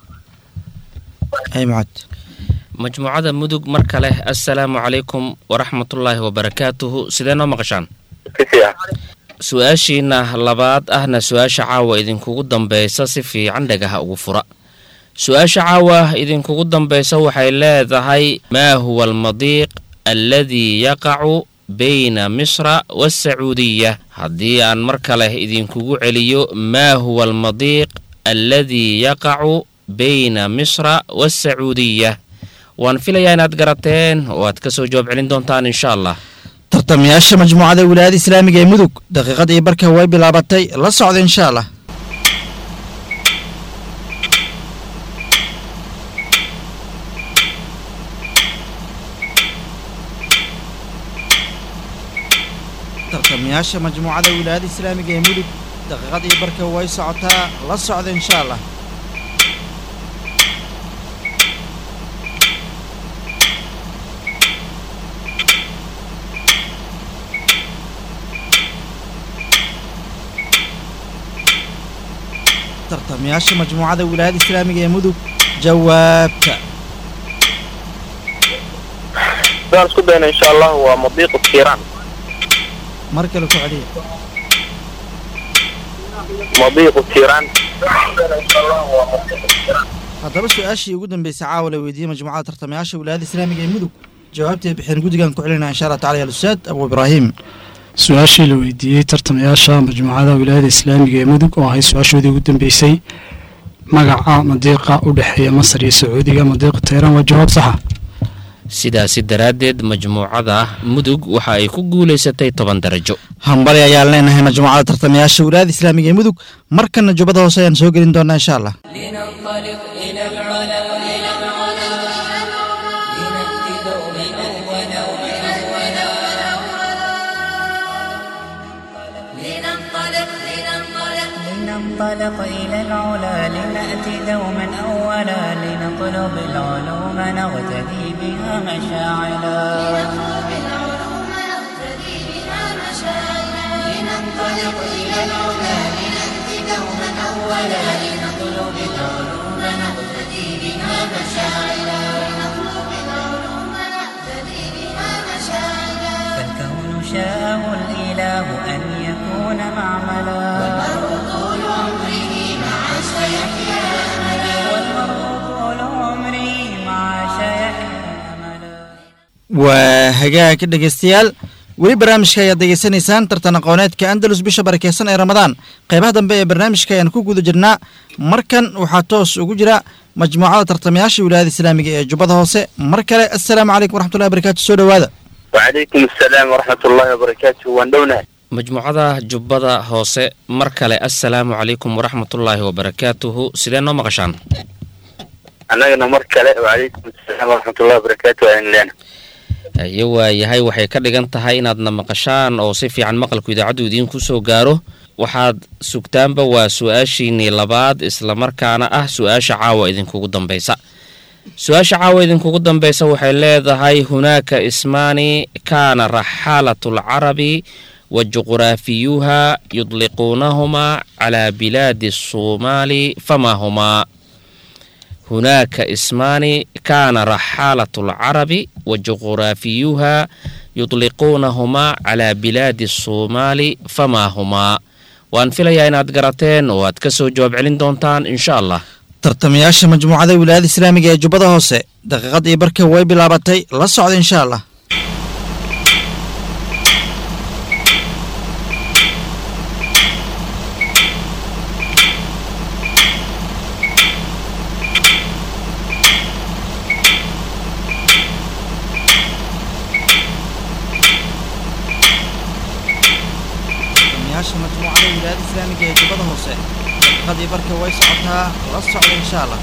ay mucad majmuucada mudug mar kale assalaamu calaykum waraxmatullaahi wabarakaatuhu sidee noo maqashaan si fiican su-aashiina labaad ahna su-aasha caawa idinkugu dambeysa si fiican dhagaha ugu fura su-aasha caawa idinkugu dambeysa waxay leedahay maa huwa almadiiq alladii yaqacu bayna misra waasacuudiya haddii aan mar kale idinkugu celiyo maa huwa almadiiq alladii yaqacu bayna misra waasacuudiya waan filayaa inaad garateen oo aad ka soo jawaab celin doontaan insha allah tartamayaasha majmuucada wilaayada islaamiga ee mudug daqiiqadii barka way bilaabatay la socda insha allah tartamayaasha majmuucada wilaayada islaamiga ee mudug daqiiqadii barka way socotaa la socda insha allah tartamayaasha majmuucada wilaayada islaamiga ee mudug jawaabta sidaan isku dayna insha allah waa madiiqu tiiraan mar kale ku celiya madiiqu tiiraan haddaba su-aashii ugu dambeysay caawa la weydiiyey majmuucada tartamayaasha wilaayada islaamiga ee mudug jawaabtay bixeen guddigan ku celinaya insha allah tacala ya alustaad abu ibraahim su-aashii la weydiiyey tartamayaasha majmuucada wilaayada islaamiga ee mudug oo ahay su-aashoodii ugu dambeysay magaca madiiqa u dhexeeya masar iyo sacuudiga madiiqa tayran waa jawaab saxa sidaasi daraaddeed majmuucada mudug waxa ay ku guulaysatay toban darajo hambali ayaan leenahay majmuucada tartamayaasha wilaayada islaamiga ee mudug markana jubbada hoose ayaan soo gelin doonaa insha allah لننطلق إلى العلا إلى العلا لنأتي دوما أولا أولا لننطلق لننطلق لننطلق إلى العلا لنأتي دوما أولا لنطلب العلوم نغتدي بها مشاعلا نطلب العلوم نقتدي بها مشاعرا لننطلق إلى العلا لنأتي دوما أولا لنطلب العلوم نقتدي بها مشاعرا لنطلب العلوم نقتدي بها مشاعرا فالكون شاءه الإله أن يكون معملا والمرء طول عمره مع سيحيا أملا والمرء طول عمري مع شيحيا أملا waa hagaag dhegeystayaal weli barnaamijka ayaad degeysanaysaan tartan aqooneedka andalus bisha barakeysan ee ramadaan qeybaha dambe ee barnaamijka ayaan ku guda jirnaa markan waxaa toos ugu jira majmuucada tartamayaasha wilaayada islaamiga ee jubbada hoose mar kale assalaamu calaykum waraxmatullahi barakatu soo dhowaada وعليكم السلام ورحمة الله وبركاته واندونا majmuucada jubbada hoose mar kale assalaamu calaykum waraxmatullaahi wabarakaatuhu sidee noo maqashaan أنا مركلة وعليكم السلام ورحمة الله وبركاته وإن لنا aye waayahay waxay ka dhigan tahay inaadna maqashaan oo si fiican maqalku idaacaddu idiinku soo gaaro waxaad sugtaanba waa su-aashiinnii labaad islamarkaana ah su-aasha caawa idinkugu dambaysa su-aasha caawa idinkugu dambaysa waxay leedahay hunaaka ismaani kaana raxaalatu lcarabi wa juqraafiyuha yudliquunahumaa calaa bilaadi الصوmaali fama humaa hunaaka ismaani kaana raxaalatu alcarabi wa juqraafiyuha yudliquunahumaa calaa bilaadi الصوmaali famaa humaa waan filayaa inaad garateen oo aad ka soo jawaab celin doontaan insha allah tartamayaasha majmuucada wilaayada islaamiga ee jubbada hoose daqiiqadii barka way bilaabatay la socda insha allah tartamayaasha majmuucada wilaayada islaamiga ee jubbada hoose daqiiqadii barka way socotaa la socda insha allah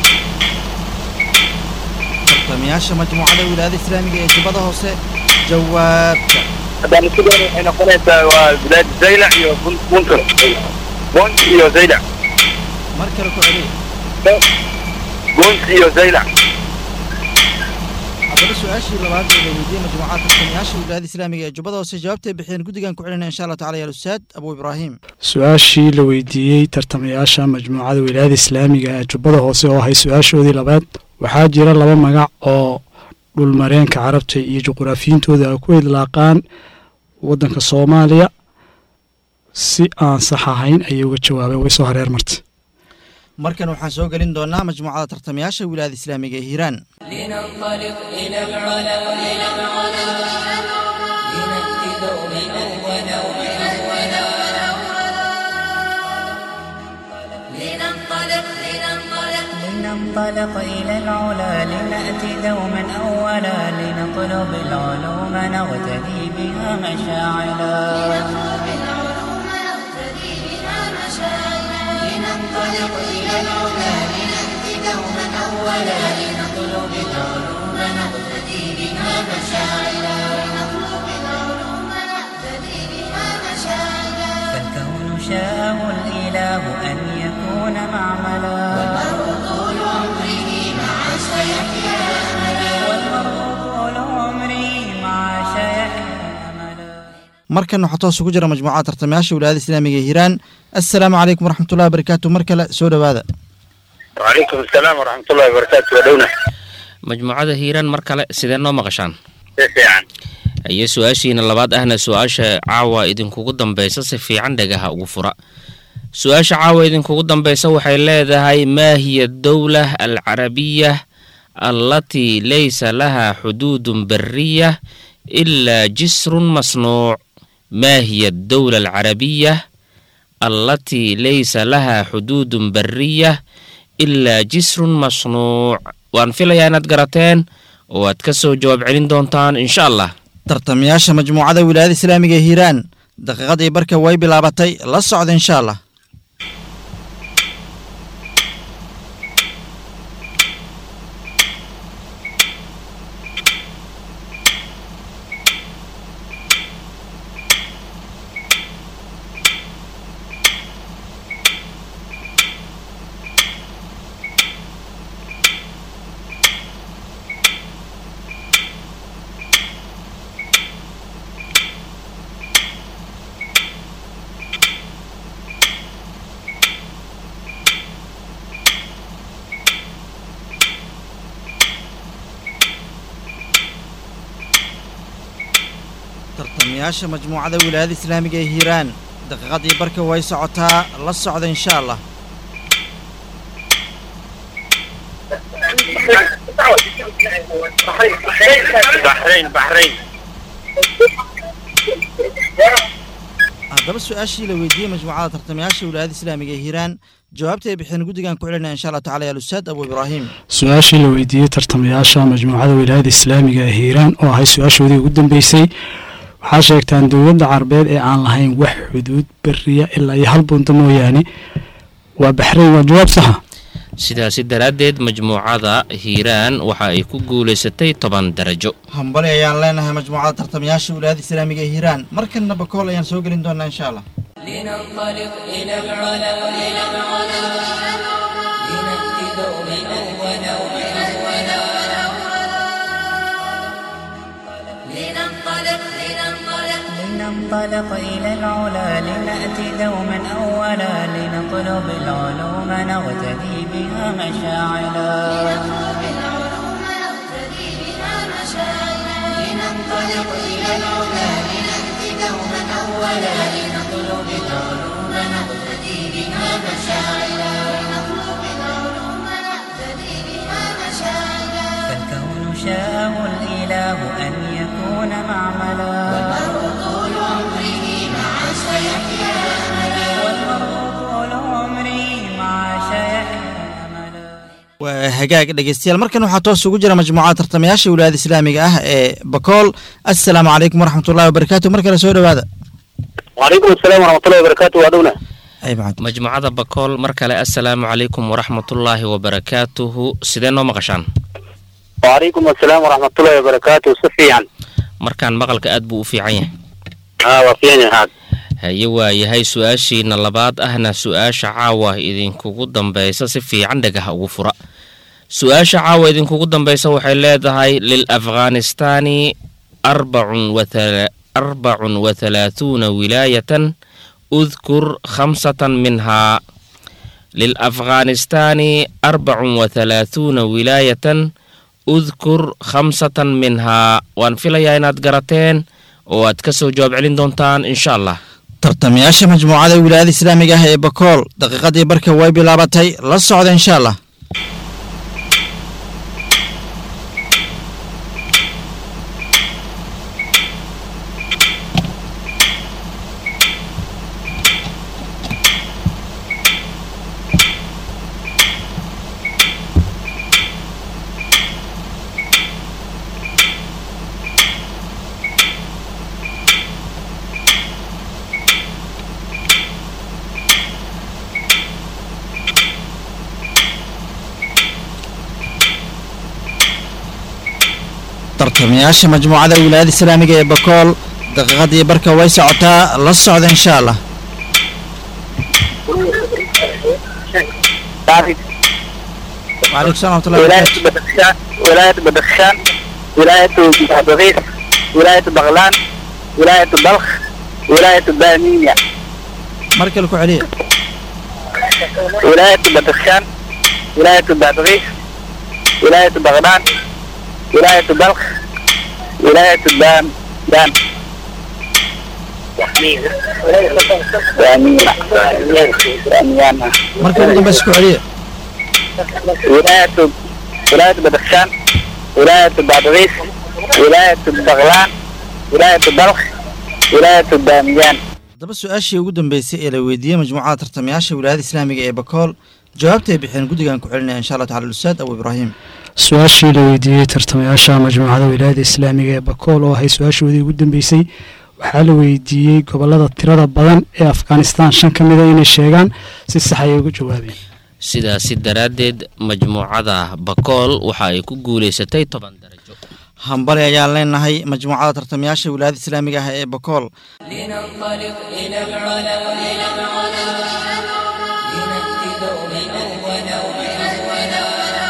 tartamayaasha majmuucada wilaayada islaamiga ee jubbada hoose jawaabta هذا كده احنا قلنا بلاد زيلع يو بونتر بونت يو زيلع mar kale ku celiya بونت يو زيلع haddaba su-aashii labaad ee la weydiiyey majmuucada tartamayaasha wilaayada islaamiga ee jubbada hoose jawaabtay bixiyeen guddigan ku celinaya insha allah tacala ya alustaad abu ibraahim su-aashii la weydiiyey tartamayaasha majmuucada wilaayada islaamiga ee jubbada hoose oo ahay su-aashoodii labaad waxaa jira laba magac oo dhulmareenka carabta iyo juquraafiyiintooda ay ku idlaaqaan waddanka soomaaliya si aan sax ahayn ayay uga jawaabeen way soo hareer martay markan waxaan soo gelin doonaa majmuucada tartamayaasha wilaayada islaamiga ee hiiraan لننطلق إلى العلا إلى العلا لنأتي دوما أولا أولا لننطلق لننطلق لننطلق إلى العلا لنأتي دوما أولا لنطلب العلوم نغتدي بها مشاعلا نطلب العلوم نقتدي بها مشاعرا لننطلق إلى العلا لنأتي دوما أولا لنطلب العلوم نقتدي بها مشاعرا لنطلب العلوم نقتدي بها مشاعرا فالكون شاءه الإله أن يكون معملا والمرء طول عمره مع سيحيا أملا والمرء طول عمري مع شيحيا أملا markan waxaa toos ugu jira majmuucada tartamayaasha wilaayada islaamiga ee hiiraan assalaamu calaykum waraxmatullahi wabarakaatu mar kale soo dhowaada وعليكم السلام ورحمة الله وبركاته ودونا majmuucada hiiraan mar kale sidee noo maqashaan كيف يعني aye su-aashiina labaad ahna su-aasha caawa idinkugu dambaysa si fiican dhagaha ugu fura su-aasha caawa idinkugu dambaysa waxay leedahay maa hiya dowla alcarabiya allatii laysa laha xuduudun bariya ilaa jisrun masnuuc maa hiya dowla alcarabiya allatii laysa laha xuduudun bariya ilaa jisrun masnuuc waan filayaa inaad garateen oo aad ka soo jawaab celin doontaan insha allah tartamayaasha majmuucada wilaayada islaamiga ee hiiraan daqiiqadii barka way bilaabatay la socda insha allah tartamayaasha majmuucada wilaayada islaamiga ee hiiraan daqiiqadii barka way socotaa la socda insha allah بحرين بحرين haddaba su-aashii la weydiiyey majmuucada tartamayaasha wilaayada islaamiga ee hiiraan jawaabta ay bixeen guddigan ku celinaya insha allah tacala ya alustaad abu ibraahim su-aashii la weydiiyey tartamayaasha majmuucada wilaayada islaamiga ee hiiraan oo ahay su-aashoodii ugu dambeysay waxaa sheegtaan dowladda carabeed ee aan lahayn wax xuduud beriya ilaa iyo hal bunta mooyaane waa baxrayn waa jawaab saxa sidaasi daraaddeed majmuucada hiiraan waxa ay ku guulaysatay toban darajo hambali ayaan leenahay majmuucada tartamayaasha wilaayada islaamiga ee hiiraan markanna bakool ayaan soo gelin doonaa insha allah لننطلق إلى العلا إلى العلا لنأتي دوما أولا أولا لننطلق لننطلق لننطلق إلى العلا لنأتي دوما أولا لنطلب العلوم نغتدي بها مشاعلا نطلب العلوم نقتدي بها مشاعرا لننطلق إلى العلا لنأتي دوما أولا لنطلب العلوم نقتدي بها مشاعرا لنطلب العلوم نقتدي بها مشاعرا فالكون شاءه الإله أن يكون معملا والمرء طول عمره مع سيحيا أملا والمرء طول عمره مع شيحيا أملا waa hagaag dhegeystayaal markan waxaa toos ugu jira majmuucada tartamayaasha wilaayada islaamiga ah ee bakool assalaamu calaykum waraxmatullahi wabarakaatu mar kale soo dhowaada وعليكم السلام ورحمة الله وبركاته وأدونا ay macad majmuucada bakool mar kale assalaamu calaykum waraxmatullaahi wabarakaatuhu sidee noo maqashaan وعليكم السلام ورحمة الله وبركاته سفيان markaan maqalka aad buu u fiican yahay ها وفيان هذا haye waa yahay su-aashiina labaad ahna su-aasha caawa idinkugu dambaysa si fiican dhagaha ugu fura su-aasha caawa idinkugu dambaysa waxay leedahay lil afghanistaani arbacun wathala- arbacun wathalaathuuna wilaayatan udkur khamsatan minhaa lilafghanistaani arbacun wathalaathuuna wilaayatan udkur khamsatan minhaa waan filayaa inaad garateen oo aad ka soo jawaab celin doontaan insha allah tartamayaasha majmuucada wilaayada islaamiga ah ee bakool daqiiqadii barka way bilaabatay la socda insha allah tartamayaasha majmuucada wilaayada islaamiga ee bakool daqiiqadii barka way socotaa la socda insha allah وعليكم السلام ورحمة الله ولاية وبركاته بدخشان ولاية بدخشان ولاية بغيث ولاية بغلان ولاية بلخ ولاية بامية markale ku celiya ولاية بدخشان ولاية بغيث ولاية بغلان ولاية بلخ ولاية بام بام بامية بامية marka ugu dambeysa ku celiya ولاية ولاية بدخشان ولاية بادغيس ولاية بغلان ولاية بلخ ولاية بامیان haddaba su-aashii ugu dambeysay ee la weydiiyey majmuucada tartamayaasha wilaayada islaamiga ee bakool jawaabta ay bixeen guddigan ku celinaya insha allah tacala ustaad abu ibraahim su-aashii la weydiiyey tartamayaasha majmuucada wilaayada islaamiga ee bakool oo ahay su-aashoodii ugu dambeysay waxaa la weydiiyey gobolada tirada badan ee afghanistan shan ka mida inay sheegaan si sax ayay uga jawaabeen sidaasi daraaddeed majmuucada bakool waxa ay ku guulaysatay toban darajo hambali ayaan leenahay majmuucada tartamayaasha wilaayada islaamiga ah ee bakool لننطلق إلى العلا إلى العلا لنأتي دوما أولا أولا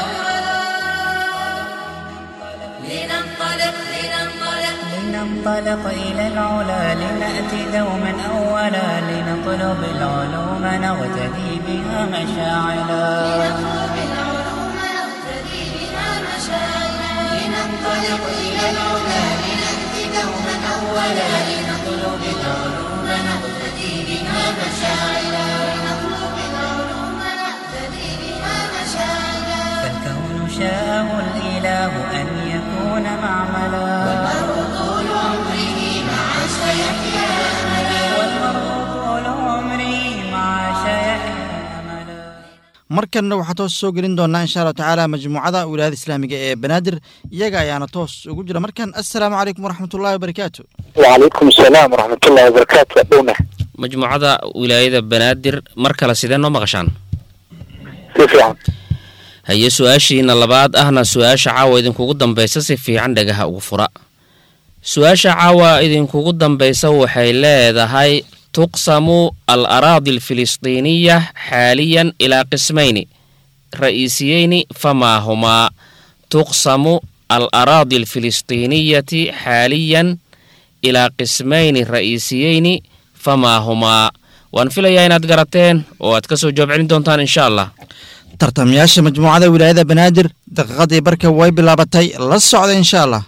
لننطلق لننطلق لننطلق إلى العلا لنأتي دوما أولا لنطلب العلوم نغتدي بها مشاعلا نطلب العلوم نقتدي بها مشاعرا لننطلق إلى العلا لنأتي دوما أولا لنطلب العلوم نقتدي بها مشاعلا لنطلب العلوم نقتدي بها مشاعلا فالكون شاءه الإله أن يكون معملا والمرء طول عمره مع سيحيا أملا والمرء طول عمره مع شيحيا أملا markanna waxaa toos soo gelin doonaa insha allahu tacaala majmuucada wilaayada islaamiga ee banaadir iyaga ayaana toos ugu jira markan assalaamu calaykum waraxmatullahi wabarakaatu وعليكم السلام ورحمة الله وبركاته أبونا majmuucada wilaayada banaadir mar kale sidee noo maqashaan كيف يعني haye su-aashiina labaad ahna su-aasha caawa idinkugu dambaysa si fiican dhagaha ugu fura su-aasha caawa idinkugu dambaysa waxay leedahay tuqsamu al araadi alfilistiiniya xaaliyan ilaa qismayni ra'يisiyeyni famaa humaa tuqsamu al araadi alfilistiiniyati xaaliyan ilaa qismayni ra'يisiyeyni famaa humaa waan filayaa inaad garateen oo aad ka soo jawaab celin doontaan insha allah tartamayaasha majmuucada wilaayada banaadir daqiiqadii barka way bilaabatay la socda insha allah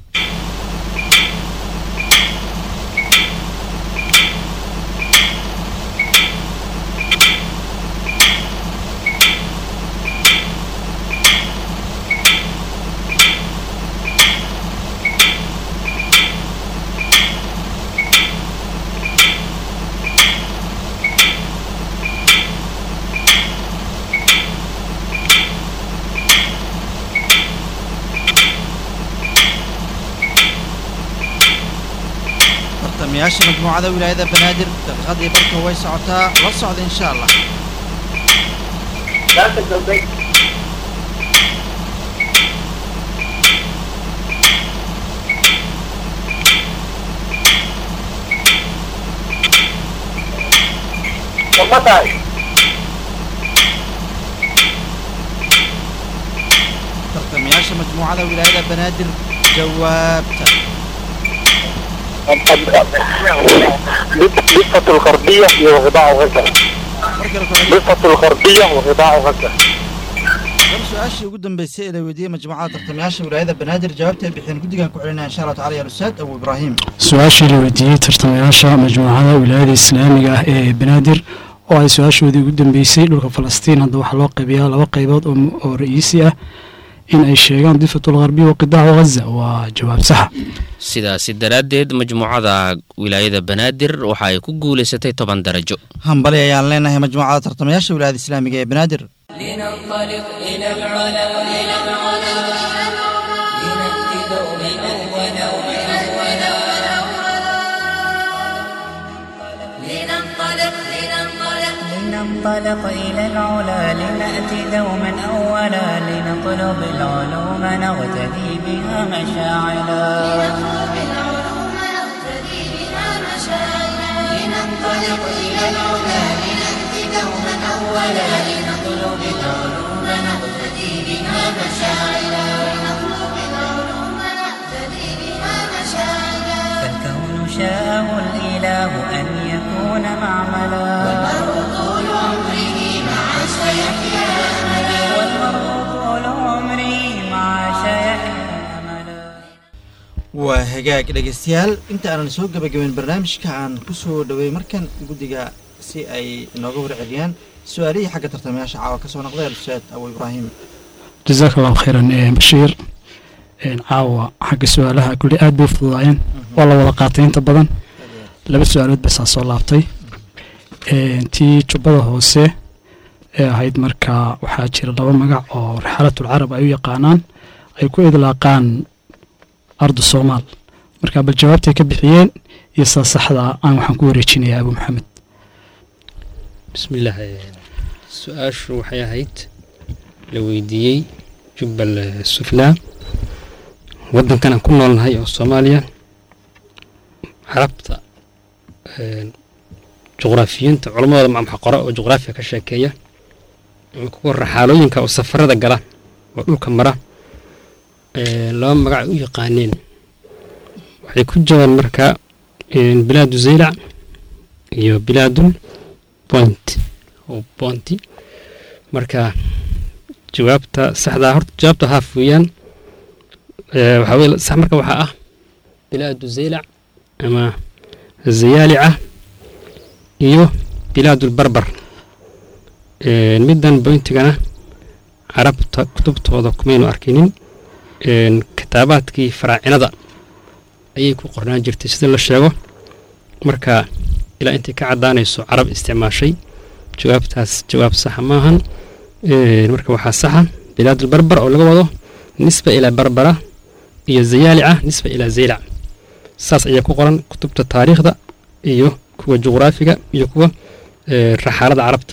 tartamayaasha majmuucada wilaayada banaadir daqiiqadii barka way socotaa la socda insha allah tartamayaasha majmuucada wilaayada banaadir jawaabta ضفة الغربية وغضاء غزة markale ku celiya ضفة الغربية وغضاء غزة war su-aashii ugu dambeysay ee la weydiiyey majmuucada tartamayaasha wilaayada banaadir jawaabta ay bixiyeen guddigan ku celinaya insha allah tacala ya ustaad abu ibraahim su-aashii la weydiiyey tartamayaasha majmuucada wilaayada islaamiga ah ee banaadir oo ay su-aashoodii ugu dambeysay dhulka falastiin hadda waxaa loo qaybiyaa laba qaybood oo oo ra'iisi ah in ay sheegaan difatul gharbiya wa qidaacu ghaza waa jawaab saxa sidaasi daraaddeed majmuucada wilaayada banaadir waxa ay ku guulaysatay toban darajo hambali ayaan leenahay majmuucada tartamayaasha wilaayada islaamiga ee banaadir لننطلق إلى العلا إلى العلا لنأتي دوما أولا أولا لننطلق لننطلق لننطلق إلى العلا لنأتي دوما أولا لنطلب العلوم نغتدي بها مشاعلا نطلب العلوم نقتدي بها مشاعرنا لننطلق إلى العلا لنأتي دوما أولا لنطلب العلوم نقتدي بها مشاعرنا لنطلب العلوم نقتدي بها مشاعرنا فالكون شاءه الإله أن يكون معملا والمرء طول عمره مع سيحيا أملا والمرء طول عمري مع شيحيا أملا waa hagaag dhegeystayaal inta aanan soo gebagabeyn barnaamijka aan ku soo dhowey markan guddiga si ay inooga warceliyaan su-aalihii xagga tartamayaasha caawa ka soo noqday al-ustaad abu ibraahim jazaaka allahu khayran ee bashiir een caawa xagga su-aalaha kulli aad bay u fududaayeen waa la wada qaatay inta badan laba su-aalood basaa soo laabtay een tii jubbada hoose ee ahayd markaa waxaa jira laba magac oo rixalatul carab ay u yaqaanaan ay ku idlaaqaan ardu soomaal marka bal jawaabtay ka bixiyeen iyo saa saxda aan waxaan ku wareejinayaa abu maxamed bismillaah su-aashu waxay ahayd la weydiiyey jubbal suflaa waddankan aan ku noolnahay oo soomaaliya carabta juqraafiyiinta culamadooda macmaxa qora oo juqraafiya ka sheekeeya ama kuwa raxaalooyinka oo safarada gala oo dhulka mara laba magac ay u yaqaaneen waxay ku jiraan marka bilaadu zaylac iyo bilaadul point oo boonti marka jawaabta saxdaa horta jawaabta haaf weeyaan waxaa weye sax marka waxaa ah bilaadu zaylac ama zayaalica iyo bilaadulbarbar Een, middan boyntigana carabta kutubtooda kumaynu arkinin een, kitaabaadkii faraacinada ayay ku qornaan jirtay sida la sheego marka ilaa intay ka caddaanayso carab isticmaashay jawaabtaas jawaab saxa maahan Een, marka waxaa saxa bilaadulbarbar oo laga wado nisba ilaa barbara iyo zayaalica nisba ilaa zaylac saas ayaa ku qoran kutubta taariikhda iyo kuwa juqraafiga iyo kuwa ee, raxaalada carabta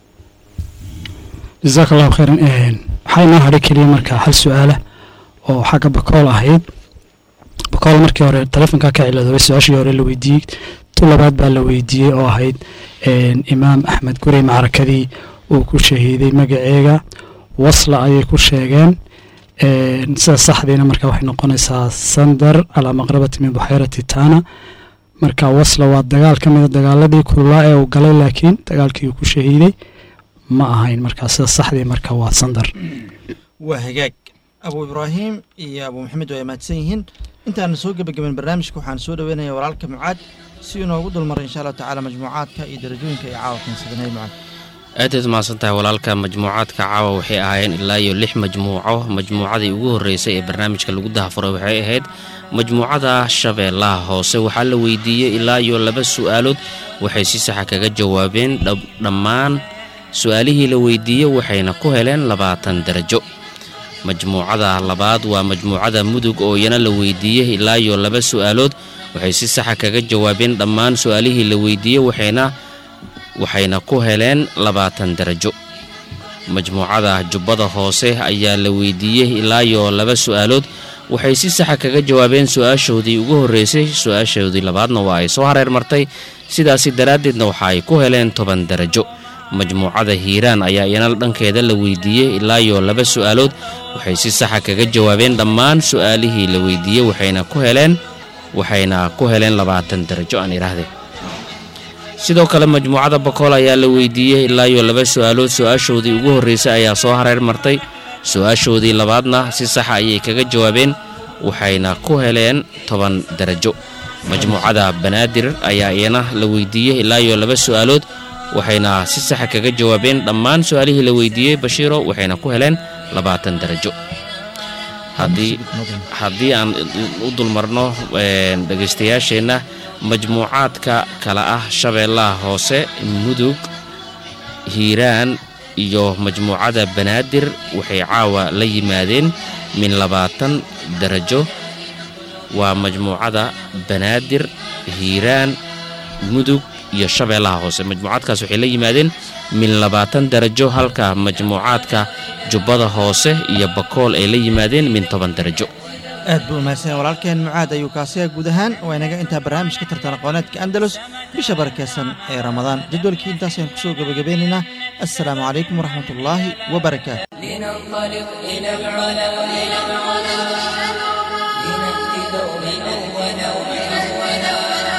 jazaaka allahu khayran Een, waxaa inoo hadhay keliya marka hal su-aala oo xagga bakool ahayd bakool markii hore telefonka ka ciladoobay su-aashii hore la weydiiyey tu labaad baa la weydiiyey oo ahayd een, imaam axmed gurey macrakadii uu ku shahiiday magaceega wasla ayay ku sheegeen Een, sida saxdiina marka waxay noqonaysaa sandar calaa maqrabati min buxeyrati tana marka wasla waa dagaal ka mida dagaaladii kululaa ee uu galay laakiin dagaalkii uu ku shahiiday ma ahayn marka sida saxdii marka waa sandar waa hagaag abu ibraahim iyo abu maxamed waa mahadsan yihiin intaana soo gebagaben barnaamijka waxaan soo dhoweynayaa walaalka mucaad si inoogu dulmaray insha allahu tacaala majmuucaadka iyo darajooyinka ay caawa keensadanay mucaad aadaad mahadsan tahay walaalka majmuucaadka caawa waxay ahaayeen ilaa iyo lix majmuuco majmuucadii ugu horreysay ee barnaamijka lagu dahafuray waxay ahayd majmuucada shabeellaha hoose waxaa la weydiiyey ilaa iyo laba su'aalood waxay si saxa kaga jawaabeen dhab- dhammaan su-aalihii la weydiiyey waxayna ku heleen labaatan darajo majmuucada labaad waa majmuucada mudug oo iyana la weydiiyey ilaa iyo laba su'aalood waxay si saxa kaga jawaabeen dhammaan su-aalihii la weydiiyey waxayna waxayna ku heleen labaatan darajo majmuucada jubbada hoose ayaa la weydiiyey ilaa iyo laba su'aalood waxay si saxa kaga jawaabeen su-aashoodii ugu horreysay su-aashoodii labaadna waa ay soo hareer martay sidaasi daraaddeedna waxa ay ku heleen toban darajo majmuucada hiiraan ayaa iyana dhankeeda la weydiiyey ilaa iyo laba su'aalood waxay si saxa kaga jawaabeen dhammaan su'aalihii la weydiiyey waxayna ku heleen waxayna ku heleen labaatan darajo aan idhaahdee sidoo kale majmuucada bakool ayaa la weydiiyey ilaa iyo laba su'aalood su-aashoodii ugu horreysay ayaa soo hareer martay su-aashoodii labaadna si saxa ayay kaga jawaabeen waxayna ku heleen toban darajo majmuucada banaadir ayaa iyana la weydiiyey ilaa iyo laba su'aalood waxayna si saxa kaga jawaabeen dhammaan su-aalihii la weydiiyey bashiiro waxayna ku heleen labaatan darajo haddii haddii aan u dulmarno een, dhegaystayaasheenna majmuucaadka kale ah shabeellaha hoose mudug hiiraan iyo majmuucada banaadir waxay caawa la yimaadeen min labaatan darajo waa majmuucada banaadir hiiraan mudug iyo shabeellaha hoose majmuucaadkaas waxay la yimaadeen min labaatan darajo halka majmuucaadka jubbada hoose iyo bakool ay la yimaadeen min toban darajo aad buu umahadsan walaalkeen mucaad ayuu kaasiya guud ahaan waa inaga intaa barnaamijka tartan aqooneedka andalus bisha barakeysan ee ramadaan jadwalkii intaasaynu kusoo gebagabeynaynaa assalaamu calaykum waraxmat ullaahi wabarakaatu لننطلق إلى العلا إلى العلا لنأتي دوما أولا وأولا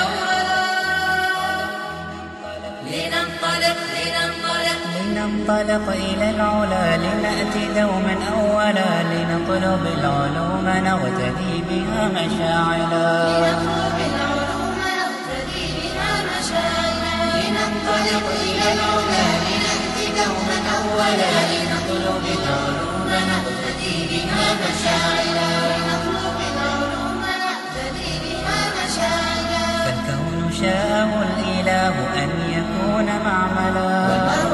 لننطلق لننطلق لننطلق إلى العلا لنأتي دوما أولا لنطلب العلوم نغتدي بها مشاعلا نطلب العلوم نقتدي بها مشاعرنا لننطلق إلى العلا لنأتي دوما أولا لنطلب العلوم نقتدي بها مشاعرنا لنطلب العلوم نقتدي بها مشاعرنا فالكون شاءه الإله أن يكون معملا